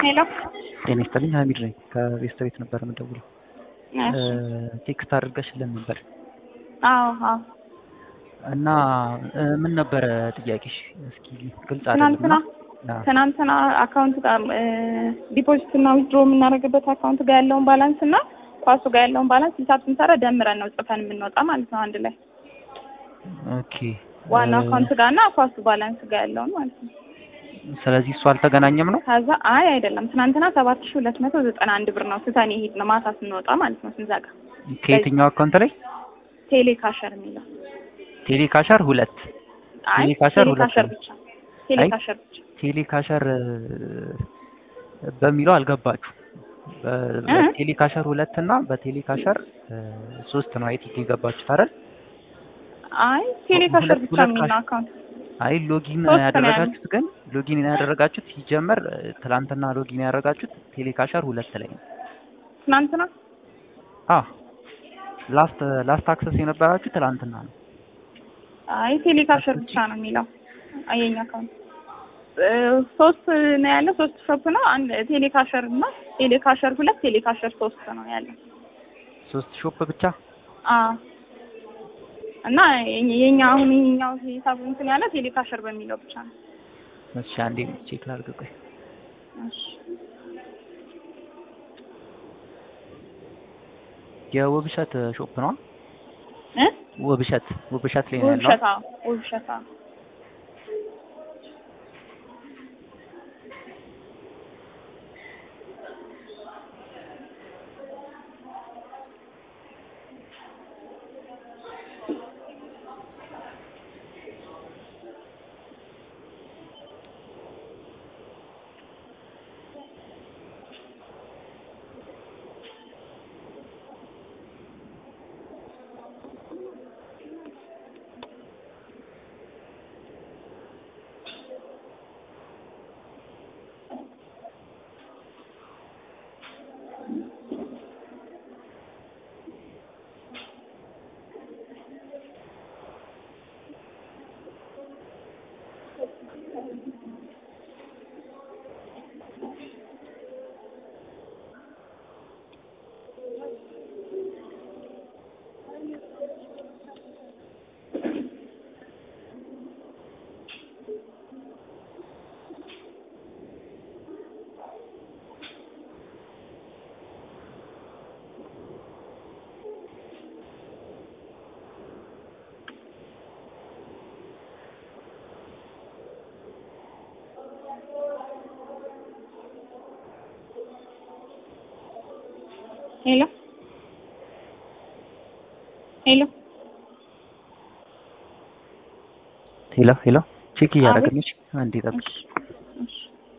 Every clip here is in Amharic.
ሄሎ ጤና ይስጥልኝ ሀሚድ ነኝ ከቤስት ቤት ነበር የምደውለው እሺ ቴክስት አድርገሽልን ነበር አዎ አዎ እና ምን ነበረ ጥያቄሽ እስኪ ግልጽ ትናንትና አድርግና ትናንትና አካውንት ጋር ዲፖዚት እና ዊዝድሮ የምናደርግበት አካውንት ጋር ያለውን ባላንስ እና ኳሱ ጋር ያለውን ባላንስ ሂሳብ ስንሰራ ደምረን ነው ጽፈን የምንወጣ ማለት ነው አንድ ላይ ኦኬ ዋናው አካውንት ጋር እና ኳሱ ባላንስ ጋር ያለውን ማለት ነው ስለዚህ እሱ አልተገናኘም ነው ከዛ አይ አይደለም ትናንትና ሰባት ሺ ሁለት መቶ ዘጠና አንድ ብር ነው ስተን የሄድ ነው ማታ ስንወጣ ማለት ነው ስንዘጋ ከየትኛው አካውንት ላይ ቴሌ ካሸር የሚለው ቴሌ ካሸር ሁለት አይ ቴሌ ካሸር ቴሌ ሁለት ካሸር ነው። ብቻ ቴሌ አይ ካሸር ብቻ ቴሌ ካሸር በሚለው አልገባችሁ እ? ቴሌ ካሸር ሁለት እና በቴሌ ካሸር ሶስት ነው አይቲክ የገባችሁት አይደል አይ ቴሌ ካሸር ሁለት- ብቻ ሁለት የሚል ነው ካሽ- አካውንት አይ ሎጊን ሶስት ነው ያደረጋችሁት ግን ሎጊን ያደረጋችሁት ሲጀመር ትላንትና ሎጊን ያደረጋችሁት ቴሌካሸር ሁለት ላይ ነው። ትናንትና አ ላስት ላስት አክሰስ የነበራችሁ ትላንትና ነው። አይ ቴሌ ካሸር ብቻ ነው የሚለው አየኛ አካውንት እ፣ ሶስት ነው ያለ ሶስት ሾፕ ነው አንድ ቴሌ ካሸር እና ቴሌ ካሸር ሁለት ቴሌ ካሸር ሶስት ነው ያለ ሶስት ሾፕ ብቻ አ እና የኛ- የኛ አሁን የኛው ሂሳብ እንትን ያለ ቴሌ ካሸር በሚለው ብቻ ነው እሺ፣ አንዴ ቼክ ላድርግ። ቆይ እሺ የውብሸት ሾፕ ነው። እ ውብሸት ውብሸት ላይ ነው ያለው። ውብሸት አዎ ውብሸት አዎ ሄሎ ሄሎ ሄሎ ሄሎ፣ ቼክ አቤት። እያደረግንሽ አንዴ ጠብቂ። እሺ እሺ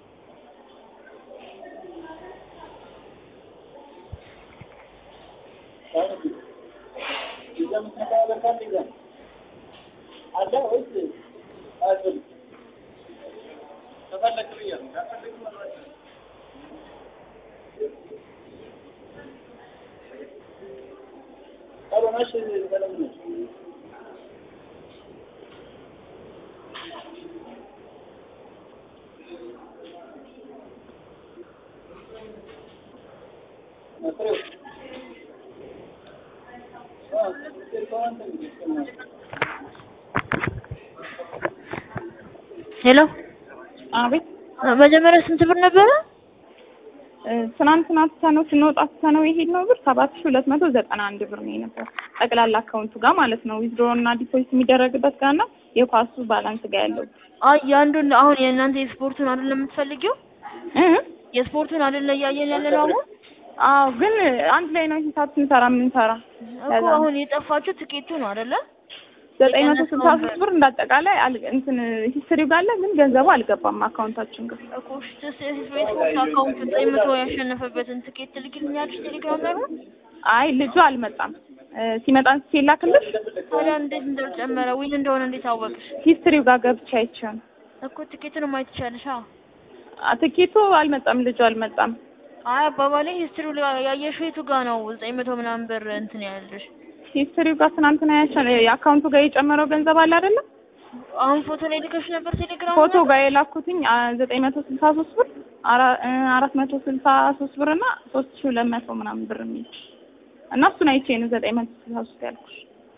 ሄሎ አቤት መጀመሪያ ስንት ብር ነበረ? እ፣ ትናንትና ትተነው ስንወጣ ትተነው የሄድነው ብር ሰባት ሺ ሁለት መቶ ዘጠና አንድ ብር ነው የነበረው ጠቅላላ አካውንቱ ጋር ማለት ነው ዊዝድሮ እና ዲፖዚት የሚደረግበት ጋር እና የኳሱ ባላንስ ጋር ያለው አይ የአንዱን አሁን የእናንተ የስፖርቱን አይደለም የምትፈልጊው? እ የስፖርቱን አይደለ እያየን ያለ ነው አሁን አዎ ግን አንድ ላይ ነው ሂሳብ ስንሰራ የምንሰራ እኮ አሁን የጠፋችሁ ትኬቱ ነው አይደለ? ዘጠኝ መቶ ስልሳ ሶስት ብር እንዳጠቃላይ አል- እንትን ሂስትሪው ጋር አለ ግን ገንዘቡ አልገባም አካውንታችን ጋር እኮ የስፖርት አካውንት ዘጠኝ መቶ ያሸነፈበትን ትኬት ትልክልኛለሽ ቴሌግራም ላይ ነው? አይ ልጁ አልመጣም እ፣ ሲመጣ ሲላክልሽ ታዲያ እንዴት እንደጨመረ ዊን እንደሆነ እንዴት አወቅሽ? ሂስትሪው ጋር ገብቼ አይቼው ነው እኮ ትኬቱን ማየት ትችያለሽ። አዎ አ፣ ትኬቱ አልመጣም ልጁ አልመጣም አይ አባባሌ ሂስትሪው ላይ ያየሽው የቱ ጋር ነው ዘጠኝ መቶ ምናምን ብር እንትን ያለሽ? ሂስትሪው ጋር ትናንትና ያቻለ የአካውንቱ ጋር የጨመረው ገንዘብ አለ አይደለም አሁን ፎቶ ላይ ልከሽ ነበር ቴሌግራም ፎቶ ጋር የላኩትኝ ዘጠኝ መቶ ስልሳ ሶስት ብር አራ- እ አራት መቶ ስልሳ ሶስት ብር እና ሶስት ሺህ ሁለት መቶ ምናምን ብር የሚል እና እሱን አይቼ ነው ዘጠኝ መቶ ስልሳ ሶስት ያልኩሽ።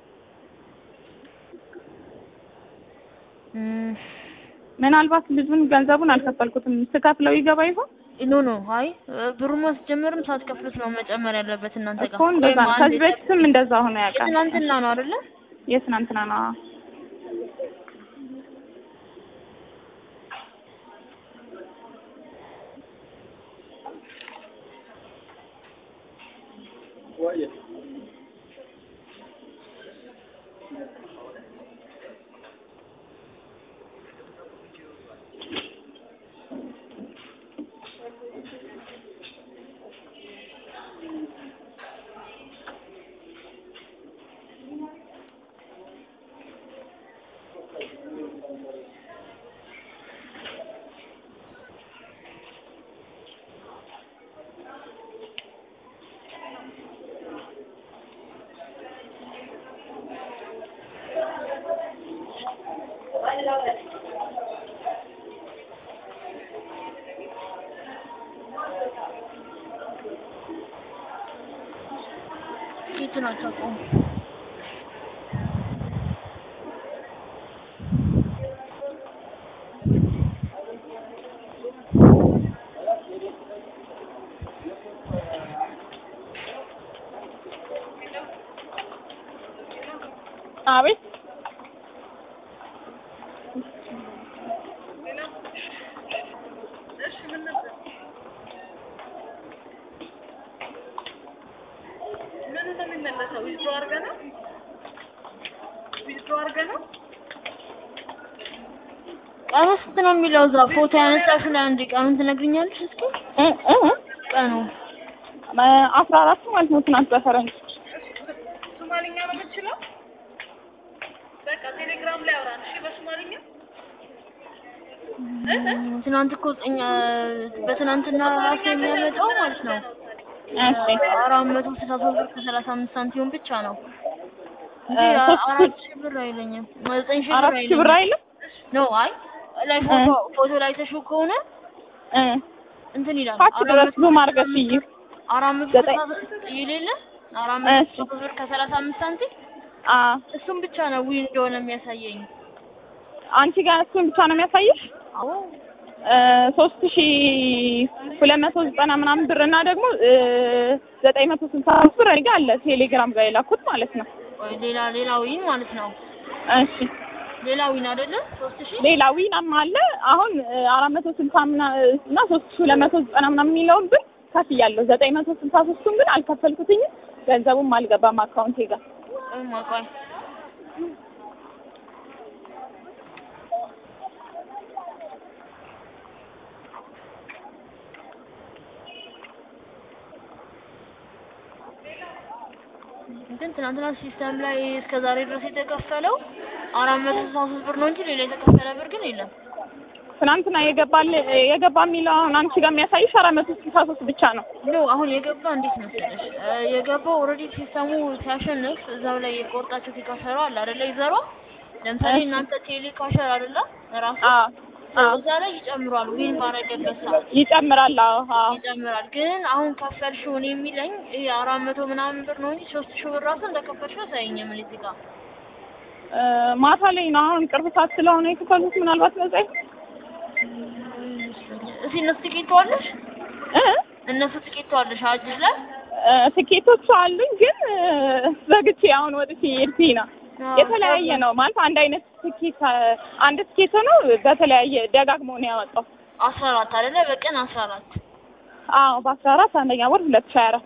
እም፣ ምናልባት ልጁን ገንዘቡን አልከፈልኩትም ስከፍለው ይገባ ይሆን ኖ ኖ አይ ብሩ ማስጀመርም ሳትከፍሉት ነው መጨመር ያለበት እናንተ ጋር እኮ እንደዛ ነው። ወይም ከዚህ አንድ በፊትም እንደዛ ሆነ ያውቃል። የትናንትና ነው አይደለ? የትናንትና ነው። አዎ። ፊቱን አታውቀውም። አቤት ምን እንደሚመለሰው ዊዝድሮ አድርገህ ነው ዊዝድሮ አድርገህ ነው ቀኑ ስንት ነው የሚለው እዛ ፎቶ ያነሳሽው ላይ አንዴ ቀኑን ትነግሪኛለሽ እስኪ? እ እ እ ቀኑ አስራ አራት ማለት ነው ትናንት በፈረንጅ ሶማሊኛ ነው የምትችለው በቃ ቴሌግራም ላይ አውራን እሺ በሶማሊኛ ትናንት እኮ እኛ በትናንትና ራሱ የሚያመጣው ማለት ነው እሺ አራት መቶ ስልሳ ሶስት ብር ከሰላሳ አምስት ሳንቲም ብቻ ነው እንጂ እ ሶስት አራት ሺህ ብር አይለኝም ዘጠኝ ሺህ ብር አራት ሺህ ብር አይለኝም አይልም ነው አይ ላይ ፎቶ ፎቶ ላይ ተሽው ከሆነ እ እንትን ይላል ታች አራት ድረስ መቶ ዙም አድርገሽ እይ አራት መቶ ዘጠኝ ስልሳ የሌለ አራት መቶ እሺ። ስልሳ ሶስት ብር ከሰላሳ አምስት ሳንቲም አ እሱም ብቻ ነው ዊን እንደሆነ የሚያሳየኝ አንቺ ጋር እሱን ብቻ ነው የሚያሳይሽ አዎ ሶስት ሺ ሁለት መቶ ዘጠና ምናምን ብር እና ደግሞ ዘጠኝ መቶ ስልሳ አምስት ብር እኔ ጋ አለ ቴሌግራም ጋር የላኩት ማለት ነው። ወይ ሌላ ሌላ ዊን ማለት ነው እሺ ሌላ ዊን አይደለም ሶስት ሺህ ሌላ ዊናም አለ አሁን አራት መቶ ስልሳ ምና እና ሶስት ሺ ሁለት መቶ ዘጠና ምናምን የሚለውን ብር ከፍያለሁ። ዘጠኝ መቶ ስልሳ ሶስቱን ግን አልከፈልኩትኝም። ገንዘቡም አልገባም አካውንቴ ጋር። እማ ቆይ ግን ትናንትና ሲስተም ላይ እስከ ዛሬ ድረስ የተከፈለው አራት መቶ ስልሳ ሶስት ብር ነው እንጂ ሌላ የተከፈለ ብር ግን የለም። ትናንትና የገባል የገባ የሚለው አሁን አንቺ ጋር የሚያሳይሽ አራት መቶ ስልሳ ሶስት ብቻ ነው። ኖ አሁን የገባ እንዴት መሰለሽ እ የገባው ኦልሬዲ ሲስተሙ ሲያሸንፍ እዛው ላይ የቆርጣቸው ሲካሸሩ አለ አይደለ ይዘሯ ለምሳሌ እሺ። እናንተ ቴሌ ካሸር አይደለ ራሱ አዎ አዎ እዛ ላይ ይጨምራል ዊን ባረገበት ሰዓት ይጨምራል። አዎ አዎ ይጨምራል። ግን አሁን ከፈልሽው እኔ የሚለኝ ይሄ አራት መቶ ምናምን ብር ነው እንጂ ሶስት ሺህ ብር ራሱ እንደከፈልሽው አሳየኝም እኔ እዚህ ጋር እ ማታ ላይ ነው አሁን ቅርብ ሰዓት ስለሆነ የከፈሉት ምናልባት ነጻ እስኪ እነሱ ትኬት ተዋለሽ እ እነሱ ትኬት ተዋለሽ አጅዝ ላይ እ ትኬቶቹ አሉኝ ግን እ ዘግቼ አሁን ወጥቼ ሄድኩኝ ነው። የተለያየ ነው ማለት አንድ አይነት ትኬት እ አንድ ትኬት ነው በተለያየ ደጋግሞ ነው ያወጣው። አስራ አራት አይደለ በቀን አስራ አራት አዎ በአስራ አራት አንደኛ ወር ሁለት ሺህ ሀያ አራት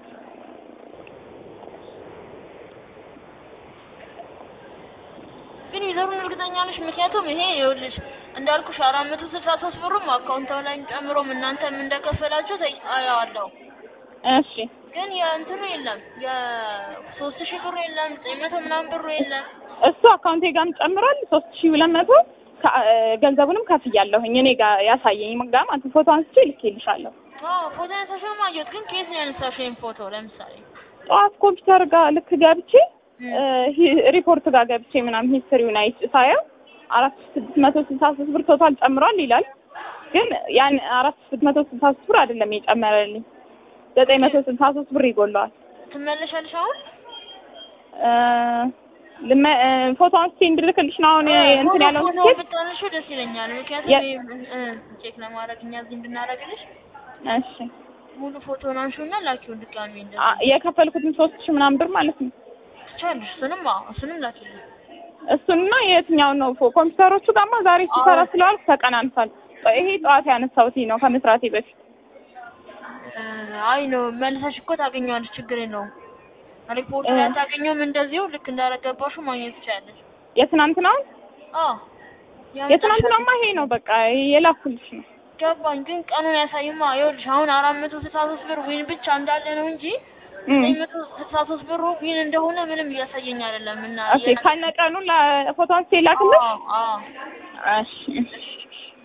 ግን ይዘሩን እርግጠኛ ነሽ? ምክንያቱም ይሄ ይኸውልሽ እንዳልኩሽ አራት መቶ ስልሳ ሶስት ብሩም አካውንታው ላይ ጨምሮም እናንተም እንደከፈላችሁ ተይ- አየዋለሁ። እሺ ግን የእንትኑ የለም የሶስት ሺህ ብሩ የለም ዘጠኝ መቶ ምናምን ብሩ የለም። እሱ አካውንቴ ጋርም ጨምሯል ሶስት ሺህ ሁለት መቶ ከ- እ ገንዘቡንም ከፍያለሁኝ እኔ ጋር ያሳየኝ ጋር ማለት ነው። ፎቶ አንስቼ ልኬልሻለሁ። አዎ ፎቶ ያነሳሽውም አየሁት። ግን ከየት ነው ያነሳሽው ይሄን ፎቶ? ለምሳሌ ጠዋት ኮምፒውተር ጋር ልክ ገብቼ ም። እ ሂ- ሪፖርት ጋር ገብቼ ምናምን ሂስትሪውን አይቼ ሳየው አራት ሺህ ስድስት መቶ ስልሳ ሶስት ብር ቶታል ጨምሯል ይላል። ግን ያን አራት ሺህ ስድስት መቶ ስልሳ ሶስት ብር አይደለም የጨመረልኝ ዘጠኝ መቶ ስልሳ ሶስት ብር ይጎለዋል። ትመለሻለሽ አሁን? እ ልመ- እ ፎቶ አንስቼ እንድልክልሽ ነው አሁን እንትን ያለው ፎቶ ትኬት። ብታነሺው ደስ ይለኛል። ምክንያቱም የ- እ ቼክ ለማድረግ እኛ እዚህ እንድናደርግልሽ እሺ ሙሉ ፎቶን አንሺውና ላኪውን ድጋሚ አ- እንደዚህ የከፈልኩትን ሶስት ሺህ ምናምን ብር ማለት ነው። ትቻለሽ። እሱንም አዎ እሱንም ላኪልኝ። እሱንና የትኛውን ነው ፎ- ኮምፒውተሮቹ ጋማ ዛሬ ሲሰራ አዎ። ስለዋልኩ ተቀናንሷል። ይሄ ጠዋት ያነሳሁት ነው ከመስራቴ በፊት። እ አይ ነው መልሰሽ እኮ ታገኘዋለሽ፣ ችግር የለውም። ሪፖርት ላይ እ አታገኘውም። እንደዚሁ ልክ እንዳረገባሽው ማግኘት ትችያለሽ። የትናንትናውን አዎ ያን የትናንትናማ ይሄ ነው በቃ የላኩልሽ ነው። ገባኝ፣ ግን ቀኑን ያሳይማ። ይኸውልሽ አሁን አራት መቶ ስልሳ ሶስት ብር ዊን ብቻ እንዳለ ነው እንጂ እም። ዘጠኝ መቶ ስልሳ ሶስት ብሩ ዊን እንደሆነ ምንም እያሳየኝ አይደለም። እና ኦኬ ከነቀኑ ለፎቶ አንስቼ ላክልሽ። አዎ አዎ እሺ